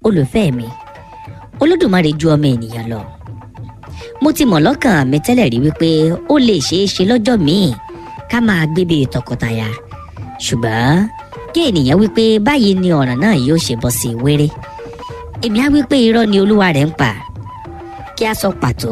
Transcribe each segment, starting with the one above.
olùfẹ́ mi olódùmarè ju ọmọ ènìyàn lọ mo ti mọ̀ lọ́kàn mi tẹ́lẹ̀ rí wípé ó lè ṣeé ṣe lọ́jọ́ míì ká máa gbé bíi tọkọtaya ṣùgbọ́n kí ènìyàn wípé báyìí ni ọ̀ràn náà yóò ṣe bọ́ sí wéré èmi á wípé irọ́ ni olúwa rẹ̀ ń pa kí a sọ pàtó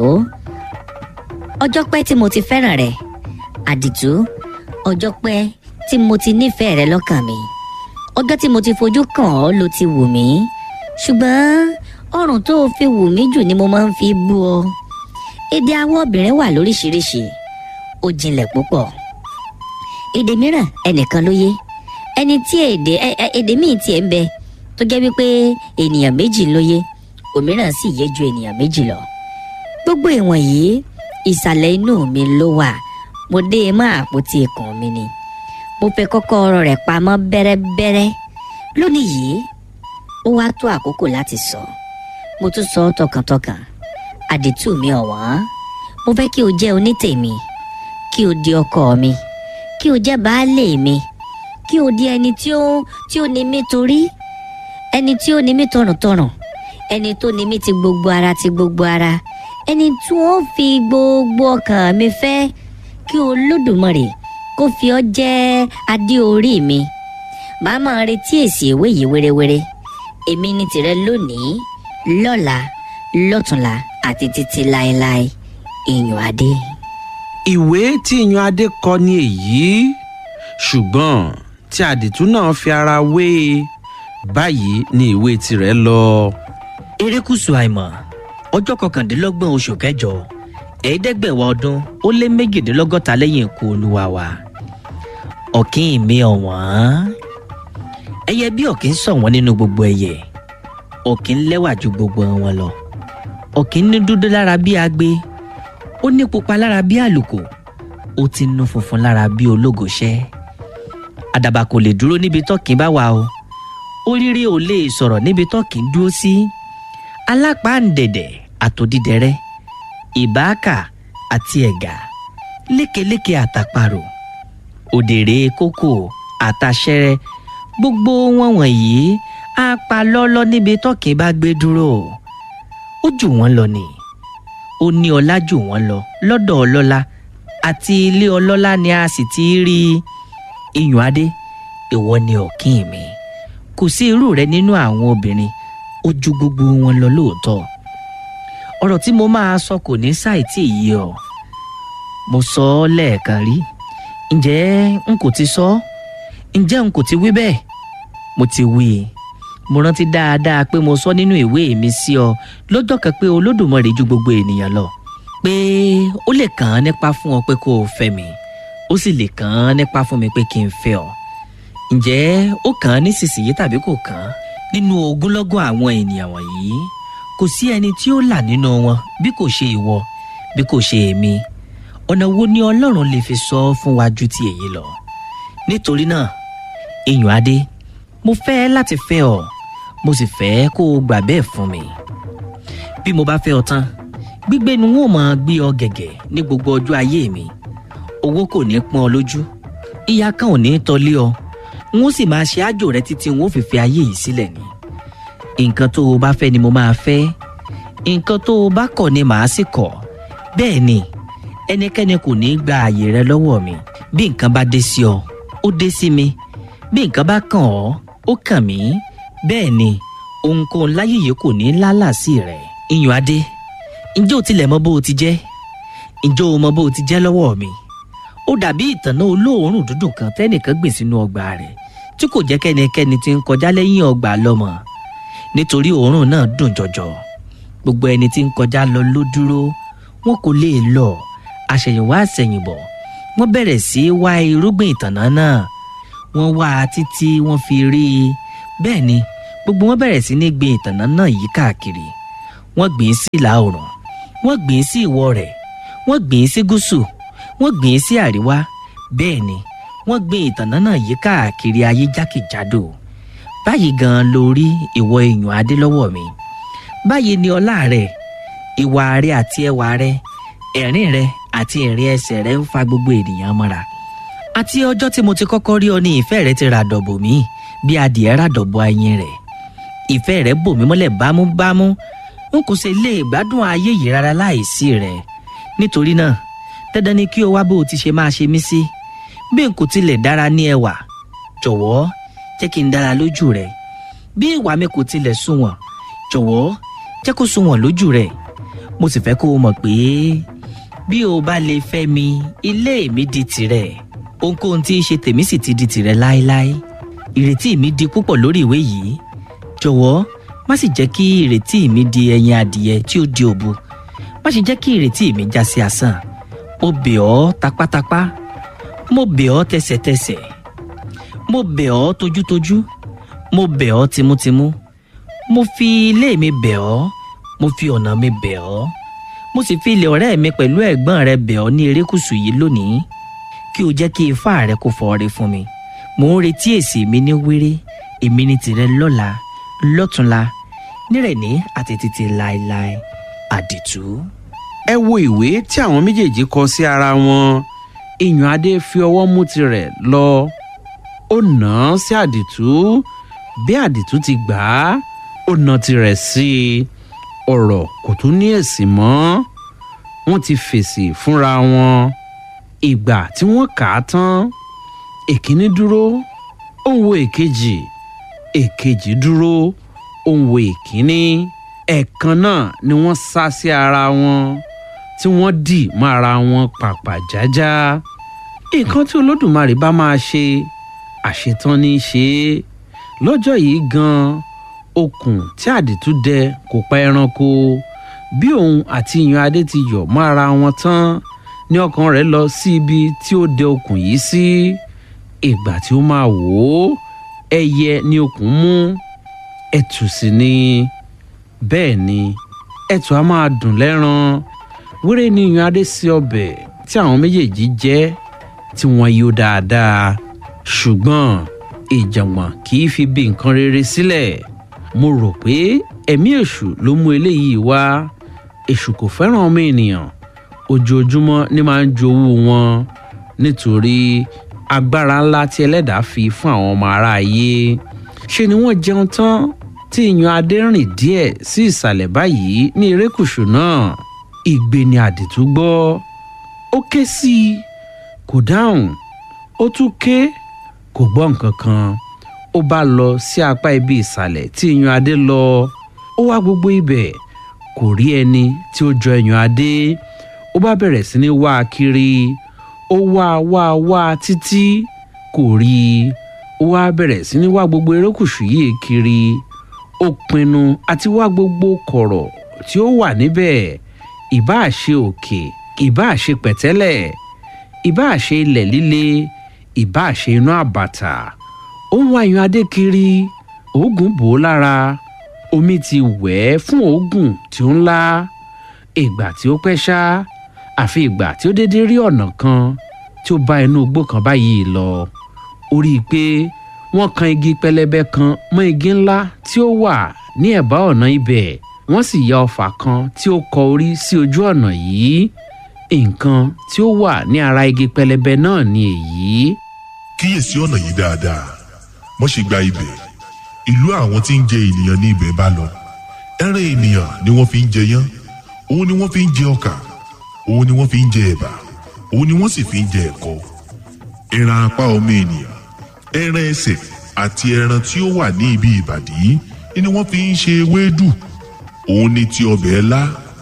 ọjọ́ pẹ́ tí mo ti fẹ́ràn rẹ̀ àdìtú ọjọ́ pẹ́ tí mo ti nífẹ̀ẹ́ rẹ lọ́kàn mi ọjọ́ tí mo ti fojú kàn ọ́ ló ti wù mí ṣùgbọ́n ọrùn tó o fi wù mí jù ni mo máa ń fi bú ọ èdè àwọn obìnrin wà lóríṣiríṣi ó jinlẹ̀ púpọ̀ èdè mìíràn ẹnìkan ló yé ẹni tí èdè èdè míì tiẹ̀ ń bẹ tó jẹ́ wípé ènìyàn méjì ló yé òmíràn sì yé ju ènìyàn méjì lọ gbogbo ìwọ̀n yìí ìsàlẹ̀ inú mi ló wà mo dé e mọ́ àpótí ikùn mi ni mo fẹ́ kọ́kọ́rọ́ rẹ̀ pamọ́ bẹ́rẹ́bẹ́rẹ́ lónìí yìí ó wá tó àkókò láti sọ mo tún sọ ọ́ tọkàntọkàn àdìtú mi ọ̀wọ́n mo fẹ́ kí o jẹ́ onítèmi kí o di ọkọ mi kí o jẹ́ baálé mi kí o di ẹni tí ó tí ó ní mí torí ẹni tí ó ní mí tọ̀rùntọ̀rùn ẹni tó ní mí ti gbogbo ara ti gbogbo ara ẹni tí wọ́n fi gbogbo ọkàn mi fẹ́ kí olódùmarè kó fi ọ́ jẹ́ adé orí mi màá máa retí èsì ìwé yìí wérewére èmi ní tìrẹ lónìí lọ́la lọ́tùnla àti títí láéláé ìyàn adé. ìwé tí ìyan adé kọ ni èyí ṣùgbọ́n tí àdìtú náà fi ara wé e báyìí ni ìwé tirẹ̀ lọ. erékùṣù àìmọ̀ ọjọ́ kọkàndínlọ́gbọ̀n oṣù kẹjọ ẹ̀ẹ́dẹ́gbẹ̀wá ọdún ó lé méjìdínlọ́gọ́ta lẹ́yìn ikú olúwa wa ọ̀kín mi ọ̀wọ́n ẹyẹ bí ọ̀kín ṣọ̀wọ́n nínú gbogbo ẹyẹ ọ̀kín lẹ́wà ju gbogbo wọn lọ ọ̀kín ní dúdú lára bí agbe ó ní pupa lára bí àlùkò ó ti nu funfun lára bí ológoṣẹ́ àdàbà kò lè dúró níbi tọ́kín bá wà o oríire ò lè sọ̀rọ̀ níbi tọ́kín dúró sí alápáǹdẹ̀dẹ̀ àtòdídẹrẹ́ ìbáàkà àti ẹ̀gà lékeléke àtàparò òdèrè kókò àtàṣẹrẹ gbogbo wọn wọ̀nyí á pa lọ́lọ́ níbi tọ́kín bá gbé dúró ó jù wọ́n lọ ni ó ní ọlá jù wọ́n lọ lọ́dọ̀ ọlọ́lá àti ilé ọlọ́lá ni a sì ti rí iyùn adé ìwọ ni ọ̀kín mi kò sí irú rẹ nínú àwọn obìnrin ó ju gbogbo wọn lọ lóòótọ́ ọ̀rọ̀ tí mo máa sọ kò ní ṣàìtì yìí ọ mo sọ ọ́ lẹ́ẹ̀kan rí ǹjẹ́ n kò ti sọ ǹjẹ́ n kò ti wí bẹ́ẹ̀ mo ti wí i mo rántí dáadáa pé mo sọ nínú ìwé mi sí ọ lọ́jọ́ kan pé olódùmarè ju gbogbo ènìyàn lọ pé ó lè kàn án nípa fún ọ pé kó o fẹ́ mi ó sì lè kàn án nípa fún mi pé kí n fẹ́ ọ ǹjẹ́ ó kàn án nísinsìnyí tàbí kò kàn án nínú ogúnlọ́gọ̀ àwọn ènìyàn wọ̀nyí kò sí ẹni tí ó là nínú wọn bí kò ṣe ìwọ bí kò ṣe èmi ọ̀nà wo ni ọlọ́run lè fi sọ fún wa ju ti èyí lọ nítorí náà iyùn adé mo fẹ́ láti fẹ́ ọ mo sì fẹ́ kó o gbà bẹ́ẹ̀ fún mi bí mo bá fẹ́ ọ tán gbígbé ni wọn ò máa gbé ọ gẹ̀gẹ̀ ní gbogbo ọjọ́ ayé mi owó kò ní pọ́n ọ lójú ìyà kan ò ní tọ́lé ọ n ó sì máa ṣe àjò rẹ títí n ó fi fi ayé yìí sílẹ̀ ni nǹkan tó o bá fẹ́ ni mo máa fẹ́ nǹkan tó o bá kọ̀ ni màá sì kọ̀ bẹ́ẹ̀ ni ẹnikẹ́ni kò ní í gba àyè rẹ lọ́wọ́ mi bí nǹkan bá dé sí ọ ó dé sí mi bí nǹkan bá kàn ọ́ ó kàn mí bẹ́ẹ̀ ni ohunkóhun láyé yìí kò ní í lálàsí rẹ̀ iyùn adé ǹjẹ́ o tilẹ̀ mọ bó o ti jẹ́ ǹjẹ́ o mọ bó o ti jẹ́ lọ́wọ́ mi ó dàbí ìtànná olóòórùn dúdùn kan tẹ́nìkan gbìn sínú ọgbà rẹ̀ tí kò jẹ́ kẹ́nikẹ́ni tí ń kọjá lẹ́yìn ọgbà lọ́mọ nítorí òórùn náà dùn jọjọ gbogbo ẹni tí ń kọjá lọ ló dúró wọn kò lè lọ àṣẹ̀yìnwá àṣẹ̀yìnbọ̀ wọ́n bẹ̀rẹ̀ sí í wá irúgbìn ìtànná náà wọ́n wá a títí wọ́n fi rí i bẹ́ẹ̀ ni gbogbo wọn bẹ̀rẹ̀ sí ní gbin ìtànná náà yí káàkiri wọ́n gbìn ín sí ìlà oòrùn wọ́n gbìn ín sí ìwọ̀ rẹ̀ wọ́n gbìn ín sí gúúsù wọ́n gbìn ín sí àríwá bẹ́ẹ̀ ni wọ́n gbin ìtànná náà yí káàkiri ayé jákèjádò báyìí gan-an ló rí ìwọ èèyàn adé lọ́wọ́ mi báyìí ni ọlá rẹ ìwà rẹ àti ẹwà rẹ ẹ̀rín rẹ àti ìrìn ẹsẹ̀ rẹ ń fa gbogbo ènìyàn mọ́ra àti ọjọ́ tí mo ti kọ́kọ́ rí ọ ní ìfẹ́ rẹ ti ràdọ̀bò mí bí adìẹ ràdọ̀bò ayin rẹ̀ ìfẹ́ rẹ̀ bò mí mọ́lẹ̀ bámúbámú n kò sì lè gbádùn ayé yìí rárá láìsí rẹ̀ nítorí náà dandan ni kí o wá bó o ti ṣe máa ṣe mí sí bí n kò tilẹ̀ dára ní ẹwà jọ̀wọ́ jẹ́ kí n dára lójú rẹ̀ bí ìwà mi kò tilẹ̀ sunwọ̀n jọ̀wọ́ jẹ́ kó sunwọ̀n lójú rẹ̀ mo sì fẹ́ kó o mọ̀ pé bí o bá lè fẹ́ mi ilé mi di tìrẹ ohunkóhun tí í ṣe tèmi sì ti di tìrẹ láéláé ìrètí mi di púpọ̀ lórí ìwé yìí jọ̀wọ́ má sì jẹ́ kí ìrètí mi di ẹyin adìyẹ tí ó di òbu má sì jẹ́ kí ìrètí mi já sí asán mo bẹ̀ ọ́ tapátápá mo bẹ̀ ọ́ tẹsẹ̀tẹsẹ̀ mo bẹ̀ ọ́ tojútojú mo bẹ̀ ọ́ timútimú mo fi ilé mi bẹ̀ ọ́ mo fi ọ̀nà mi bẹ̀ ọ́ mo sì fi ilé ọ̀rẹ́ mi pẹ̀lú ẹ̀gbọ́n rẹ bẹ̀ ọ́ ní erékùṣù yìí lónìí kí o jẹ́ kí ifá rẹ kó fọre fún mi mò ń retí èsì mi ní wéré èmi ní tìrẹ lọ́la lọ́túnla nírẹ̀ní àti títí láéláé àdìtú. ẹ wo ìwé tí àwọn méjèèjì kọ sí ara wọn iyùn adé fi ọwọ́ mú tirẹ̀ lọ ó nà án sí àdìtú bí àdìtú ti gbà á ó nà tirẹ̀ sí i ọ̀rọ̀ kò tún ní èsì mọ́ wọ́n ti fèsì fúnra wọn ìgbà tí wọ́n kà á tán èkíní dúró ó ń wo èkejì èkejì dúró ó ń wo èkíní ẹ̀ẹ̀kan náà ni wọ́n sá sí ara wọn tí wọ́n dì mọ́ ara wọn pàpà jájá nǹkan tí olódùmarè bá máa ṣe àṣetán ní í ṣe é lọ́jọ́ yìí gan-an okùn tí àdìtú dẹ kò pa ẹranko bí òun àti ìyan adé ti yọ̀ mọ́ ara wọn tán ní ọkàn rẹ̀ lọ sí ibi tí ó dẹ okùn yìí sí ìgbà tí ó máa wò ó ẹyẹ ní okùn mú ẹtù sì ni bẹ́ẹ̀ ni ẹtù á máa dùn lẹ́ran wéré ní ìyan adé sí ọbẹ̀ tí àwọn méjèèjì jẹ́ tí wọ́n yó dáadáa ṣùgbọ́n ìjàngbọ̀n kì í fi bí nǹkan rere sílẹ̀ mo rò pé ẹ̀mí èṣù ló mú eléyìí wá èṣù kò fẹ́ràn ọmọ ènìyàn ojoojúmọ́ ní máa ń jowú wọn nítorí agbára ńlá tí ẹlẹ́dàá fi fún àwọn ọmọ aráyé ṣe ni wọ́n jẹun tán tí ìyan adé rìn díẹ̀ sí ìsàlẹ̀ báyìí ní erékùṣù náà ìgbé ni àdìtú gbọ́ ó ké sí i kò dáhùn ó tún ké kò gbọ́ nǹkan kan ó bá lọ sí apá ibi ìsàlẹ̀ tí ìyan adé lọ ó wá gbogbo ibẹ̀ kò rí ẹni tí ó jọ ìyan adé ó bá bẹ̀rẹ̀ sí ní wá a kiri ó wá a wá a wá a títí kò rí i ó wá bẹ̀rẹ̀ sí ní wá gbogbo erékùṣù yìí kiri ó pinnu àti wá gbogbo kọ̀rọ̀ tí ó wà níbẹ̀ ìbáà ṣe òkè ìbáà ṣe pẹ̀tẹ́lẹ̀ ìbáà ṣe ilẹ̀ líle ìbáà ṣe inú àbàtà ó ń wá ìyan adé kiri oògùn bò ó lára omi ti wẹ̀ ẹ́ fún oògùn tí ó ń lá ìgbà tí ó pẹ́ ṣá àfi ìgbà tí ó dédé rí ọ̀nà kan tí ó bá inú igbó kan báyìí lọ ó rí i pé wọ́n kan igi pẹlẹbẹ kan mọ́ igi ńlá tí ó wà ní ẹ̀bá ọ̀nà ibẹ̀ wọ́n sì ya ọfà kan tí ó kọ orí sí ojú ọ̀nà yìí nǹkan tí ó wà ní ara igi pẹlẹbẹ náà ni èyí. kíyèsí ọ̀nà yìí dáadáa wọ́n ṣe gba ibẹ̀ ìlú àwọn tí ń jẹ ènìyàn ní ibẹ̀ bá lọ ẹran ènìyàn ni wọ́n fi ń jẹ yán òun ni wọ́n fi ń jẹ ọkà òun ni wọ́n fi ń jẹ ẹ̀bà òun ni wọ́n sì fi ń jẹ ẹ̀kọ ẹran apá ọmọ ènìyàn ẹran ẹsẹ̀ àti ẹran tí ó wà ní ibi ìbàdí ni wọ́n fi ń ṣe ewédú òun ni ti ọbẹ̀ ẹlá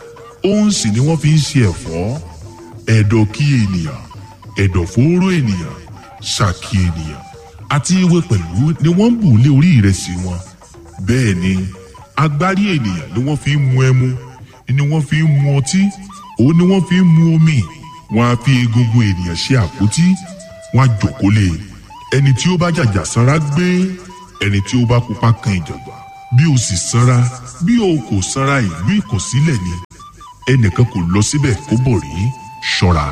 òun sì ni wọ́n fi ń ṣe ẹ̀fọ́ ẹ̀dọ̀ kí ènìyàn ẹ̀dọ̀ fóró ènìyàn ṣàkí ènìyàn àti ewé pẹ̀lú ni wọ́n ń bù lé orí ìrẹsì wọn bẹ́ẹ̀ ni agbárí ènìyàn ni wọ́n fi ń mu ẹmu ni wọ́n fi ń mu ọtí òun ni wọ́n fi ń mu omi wọ́n á fi egungun ènìyàn ṣe àpótí wọ́n á jòkó lé ẹni tí ó bá jàjà sanra gbé ẹni tí ó bá pupa kan ìjàgbá bí o sì sanra bí o kò sanra ìlú ìkọ̀sílẹ̀ ni ẹnìkan kò lọ síbẹ̀ kó bọ̀ rí ṣọ́ra.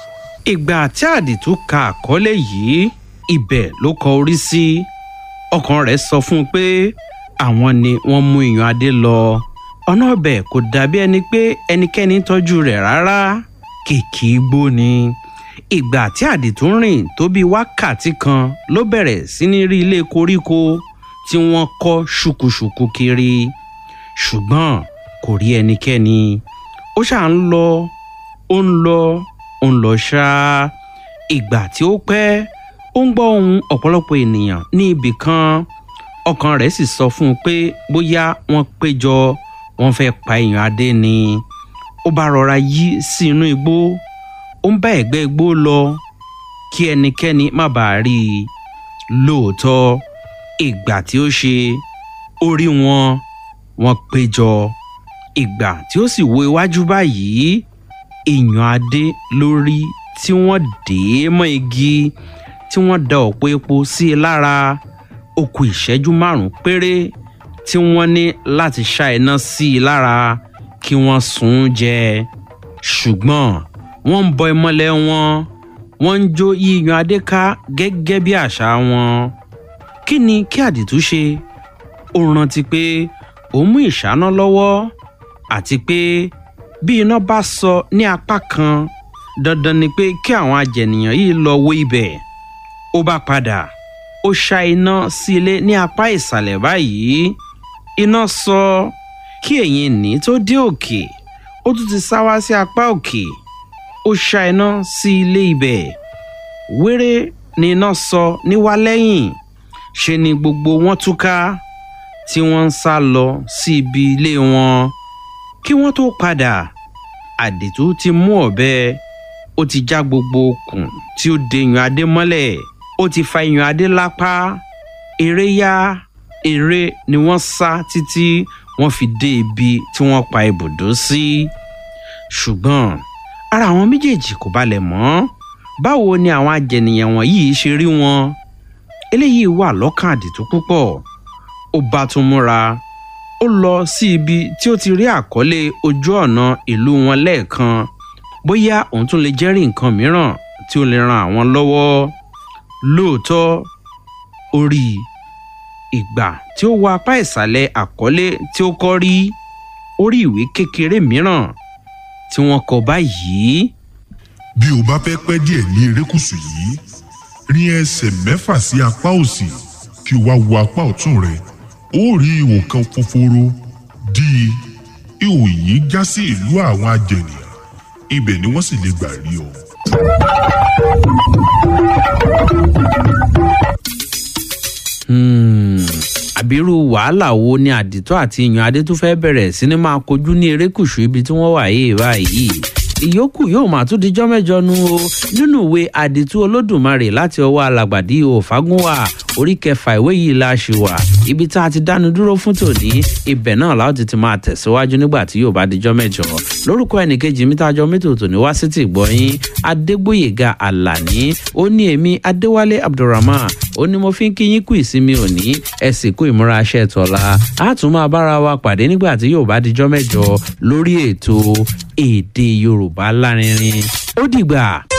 ìgbà tí àdìtú ka àkọlé yìí ibẹ̀ ló kọ orí sí ọkàn rẹ̀ sọ fún un pé àwọn ni wọ́n mú ìyan adé lọ ọ̀nà ọbẹ̀ kò dàbí ẹni pé ẹnikẹ́ni tọ́jú rẹ̀ rárá kìkì igbó ni ìgbà tí àdìtú rìn tó bí wákàtí kan ló bẹ̀rẹ̀ sí ní rí ilé koríko tí wọ́n kọ́ ṣùkùṣùkù kiri ṣùgbọ́n kò rí ẹnikẹ́ni ó ṣà ń lọ ó ń lọ ó ń lọ ṣáá ìgbà tí ó pẹ́ ó ń gbọ́ ohun ọ̀pọ̀lọpọ̀ ènìyàn ní ibì kan ọkàn rẹ̀ sì sọ fún un pé bóyá wọ́n péjọ wọ́n fẹ́ pa èèyàn adé ni ó bá rọra yí sí inú igbó ó ń bá ẹ̀gbẹ́ igbó lọ kí ẹnikẹ́ni má bàa rí i lóòótọ́ ìgbà tí ó ṣe ó rí wọn wọ́n péjọ ìgbà tí ó sì wo iwájú báyìí èèyàn adé lórí tí wọ́n dè é mọ́ igi tí wọ́n da ọ̀pọ̀ epo sí i lára ó kù ìṣẹ́jú márùn-ún péré tí wọ́n ní láti ṣá iná sí i lára kí wọ́n sùn ún jẹ ṣùgbọ́n wọ́n ń bọ ìmọ́lẹ̀ wọn wọ́n ń jó yíyan adé ká gẹ́gẹ́ bí àṣà wọn kí ni kí àdìtú ṣe ó rántí pé òun mú ìṣáná lọ́wọ́ àti pé bí iná bá sọ ní apá kan dandan ni pé kí àwọn ajẹnìyàn yìí lọ wó ibẹ̀ ó bá padà ó ṣá iná sí ilé ní apá ìsàlẹ̀ báyìí iná sọ kí ẹ̀yìn ní tó dé òkè ó tún ti sá wá sí apá òkè ó ṣá iná sí ilé ibẹ̀ wéré ni iná sọ níwá lẹ́yìn ṣe ni gbogbo wọn túká tí wọ́n ń sá lọ sí ibi ilé wọn kí wọ́n tó padà àdìtú ti mú ọ̀bẹ ó ti já gbogbo okùn tí ó de yan adé mọ́lẹ̀ ó ti fa yan adé lápá eré yá eré ni wọ́n sá títí wọ́n fi dé ibi tí wọ́n pa ibùdó sí ṣùgbọ́n ara àwọn méjèèjì kò balẹ̀ mọ́ báwo ni àwọn ajẹnìyàn wọ̀nyí ṣe rí wọn eléyìí wà lọ́kàn àdìtú púpọ̀ ó bá tún múra ó lọ sí ibi tí ó ti rí àkọlé ojú ọ̀nà ìlú wọn lẹ́ẹ̀kan bóyá òun tún lè jẹ́rìí nǹkan mìíràn tí ó lè ran àwọn lọ́wọ́ lóòótọ́ ó rí ìgbà tí ó wọ apá ìsàlẹ̀ àkọlé tí ó kọ́ rí ó rí ìwé kékeré mìíràn tí wọ́n kọ báyìí bí o bá fẹ́ pẹ́ díẹ̀ ní erékùṣù yìí rin ẹsẹ̀ mẹ́fà sí apá òsì kí o wá wo apá ọ̀tún rẹ ó rí ihò kan fòforo dí i ihò yìí já sí ìlú àwọn ajẹnìyàn ibẹ̀ ni wọ́n sì lè gbà rí ọ. àbírú wàhálà wo ni àdìtú àti ìyàn adé tún fẹ́ bẹ̀rẹ̀ sí ni máa kojú ní erékùṣù ibi tí wọ́n wà yìí báyìí ìyókù yóò máa tún dijọ́ mẹ́jọ nu o nínú ìwé àdìtú olódùmarè láti ọwọ́ alàgbàdì òfagúnwà orí kẹfà ìwé yìí la ṣì wà ibi tá a ti dánu dúró fún tòní ibẹ̀ náà láti ti máa tẹ̀síwájú nígbà tí yóò bá dijọ́ mẹ́jọ lórúkọ ẹnìkejì mi tá a jọ mẹ́tò tòní wá sí ti gbọ́yìn adégbòyèga àlàní ó ní èmi adéwálé abdulrahman ó ní mo fi ń kíyín kú ìsinmi òní ẹ sì kú ìmúra aṣẹ tọ́la á tún máa bára wa pàdé nígbà tí yóò bá dijọ́ mẹ́jọ lórí ètò èdè yorùbá lárinrin ó dìgbà.